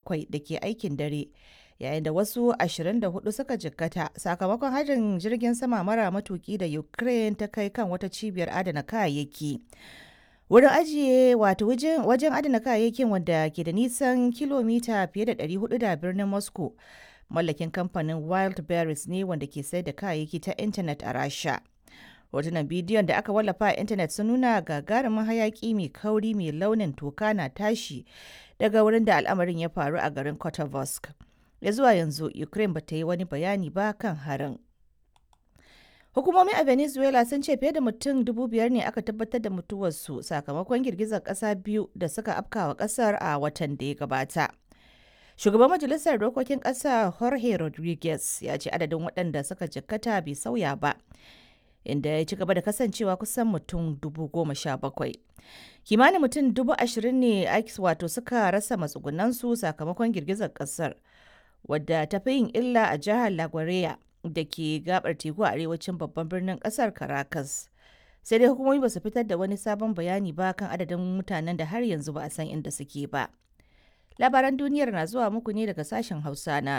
bakwai da ke aikin dare yayin da wasu 24 suka jikkata sakamakon harin jirgin sama mara matuki da ukraine ta kai kan wata cibiyar adana kayayyaki wurin ajiye wato wajen adana kayayyakin wanda ke da nisan kilomita fiye da 400 da birnin moscow mallakin kamfanin wild berries ne wanda ke sayar da kayayyaki ta intanet a rasha hotunan bidiyon da aka wallafa a intanet sun nuna gagarumin hayaki mai kauri mai launin toka na tashi daga wurin da al'amarin ya faru a garin kotovosk ya zuwa yanzu ukraine ba ta yi wani bayani ba kan harin hukumomi a venezuela sun ce fiye da mutum dubu biyar ne aka tabbatar da mutuwarsu sakamakon girgizar kasa biyu da suka afkawa kasar a watan da ya gabata shugaban majalisar dokokin kasa jorge rodriguez ya ce adadin waɗanda suka jikkata bai sauya ba inda ya ci gaba da kasancewa kusan mutum dubu goma sha bakwai kimanin mutum dubu ashirin ne wato suka rasa matsugunansu sakamakon girgizar kasar wadda ta fi yin illa a jihar laguardia da ke gabar teku a arewacin babban birnin kasar caracas sai dai hukumomi ba su fitar da wani sabon bayani ba kan adadin mutanen da har yanzu ba a san inda suke ba labaran duniyar na zuwa muku ne daga sashen hausa na